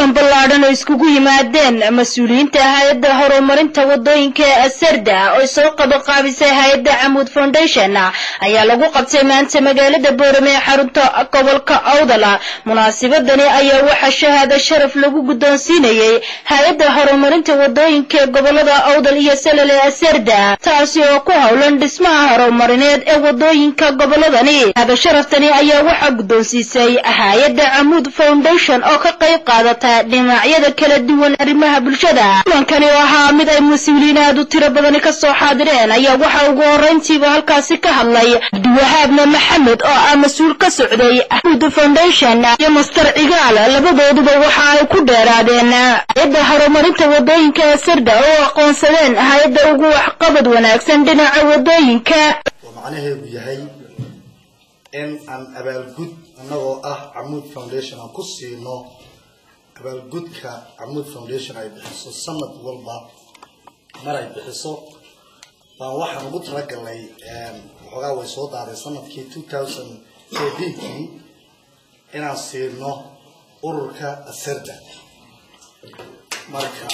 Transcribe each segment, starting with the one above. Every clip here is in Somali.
kulan ballaadhan oo iskugu yimaadeen mas-uuliyiinta hay-adda horumarinta wadooyinka ee asarda oo soo qabanqaabisay hay-adda camuud foundation ayaa lagu qabtay maanta magaalada boorame ee xarunta gobolka awdala munaasabadani ayaa waxaa shahaado sharaf lagu guddoonsiinayey hay-adda horumarinta wadooyinka ee gobolada awdal iyo salal ee asarda taasi oo ku howlan dhismaha horumarineed ee wadooyinka goboladani shahaado sharaftani ayaa waxaa guddoonsiisay hay-adda camuud foundation oo ka qayb qaadata dhinacyada kala duwan arrimaha bulshada kulankani oo ahaa mid ay mas-uuliyiin aad u tiro badani ka soo xaadireen ayaa waxaa ugu horrayntiiba halkaasi ka hadlay cabdiwahaabna maxamed oo ah mas-uul ka socday camuud foundation iyo master cigaal labadooduba waxa ay ku dheeraadeen hay-adda horumarinta wadooyinka ee sarda oo aqoonsadeen hay-adda ugu waxqabad wanaagsan dhinaca wadooyinka oo macnaheedu yahay in aan abaalgud annagoo ah camuud foundation aan ku siino abaalgudka camuud foundation ay bixiso sanad walba mar ay bixiso baan waxaan ugu talagalnay waxoogaa way soo daaday sanadkii two thousand eighteen-kii inaan siino ururka asarda marka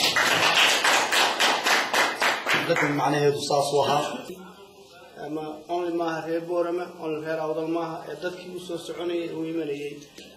dadan macnaheedu saasuu ahaa ama only maaha reer boorama only reer awdal maaha ee dadkii usoo soconayay u imanayay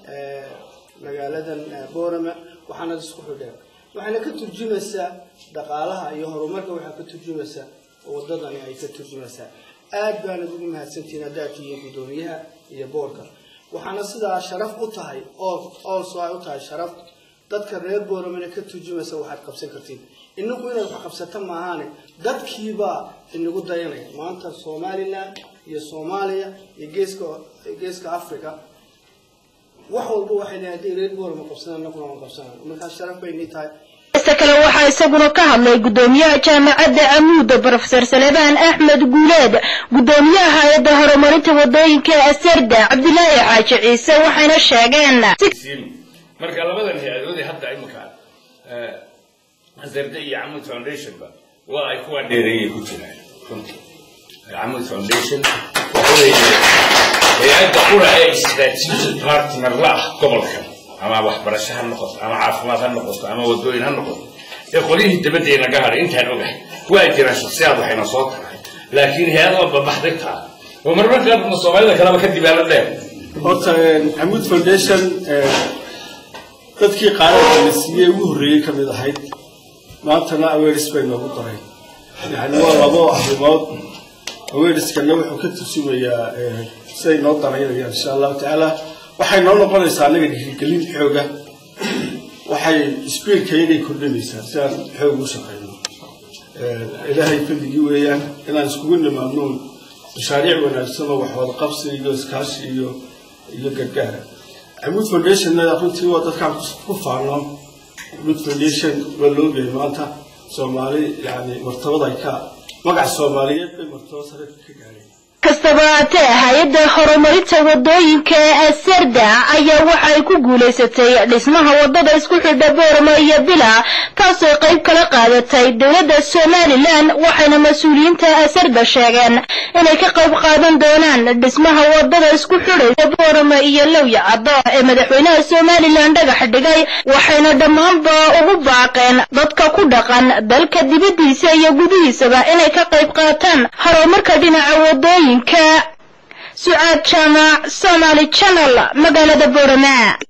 magaaladan boorama waxaana isku xidheen waxayna ka turjumaysaa dhaqaalaha iyo horumarka waxaa ka turjumaysaa oo wadadani ay ka turjumaysaa aad baana ugu mahadsantihiin haddaad tihiin guddoomiyaha iyo boorka waxaana sidaa sharaf u tahay also ay u tahay sharaf dadka reer booramana ka turjumaysa waxaad qabsan kartiin inagu inaad wax qabsata maahaane dadkiibaa inagu dayanaya maanta somalilan iyo soomaaliya iyo geeska geeska africa wax walba waxay leeyahay hadday reer boorama qabsadaan anaguna waan qabsanaa markaa sharaf bay nii tahay ista kale waxaa isaguna ka hadlay guddoomiyaha jaamacadda camuuda brofesor salebaan axmed guuleed guddoomiyaha hay-adda horumarinta wadooyinka ee asarda cabdilaahi xaaji ciise waxayna sheegeen marka labadan hay-adoodii hadda iminka asarda iyo camuud foundationba waa ay kuwa dheereeyay ku jiraan runtii camuud foundation waxa weeye hay-adda qura ee strategic partner la ah gobolkan ama waxbarasho ha noqoto ama caafimaad ha noqoto ama wadooyin ha noqoto ee qolyihii dabaddeena ka hadhay intaan ogahay waa jiraan shaksiyaad waxayna soo tahay laakiin hay-ad waa babaxday taa oo marmar qaarna soomaalida kaleba ka dibaalo dheer horta camuud foundation dadkii qaarada la siiyey ugu horreeyey ka mid ahayd maantana aweris bay noogu daray yani waa labo arrimood aweriskana wuxuu ka tursumayaa siday noo daraynayaan insha allahu tacaala waxay noo noqonaysaa annaga dhiirigelin xooga waxay sbiirkayaday kordhinaysaa si aan xoog u shaqayno ilaahay fadligii weeyaan inaan iskugu nimaadnoon mashaariic wanaagsan oo wax wada qabsi iyo iskaashi iyo iyo gargaara camuud foundationna runtii waa dadkaan ku faano camuud foundation waa loogahay maanta soomaali yani martabada ay ka magac soomaaliyeed bay martabo sare ka gaareen kastaba haatee hay-adda horumarinta wadooyinka ee asarda ayaa waxay ku guulaysatay dhismaha wadada isku xidha boorama iyo bila taasoo qayb kala qaadatay dowladda somalilan waxayna mas-uuliyiinta asarda sheegeen inay ka qayb qaadan doonaan dhismaha wadada isku xidhaysa boorama iyo lowya caddo ee madaxweynaha somalilan dhagax dhigay waxayna dhammaanba ugu baaqeen dadka ku dhaqan dalka dibaddiisa iyo gudihiisaba inay ka qayb qaataan horumarka dhinaca wadooyin sucaad jaamac somaali channel magaalada boorama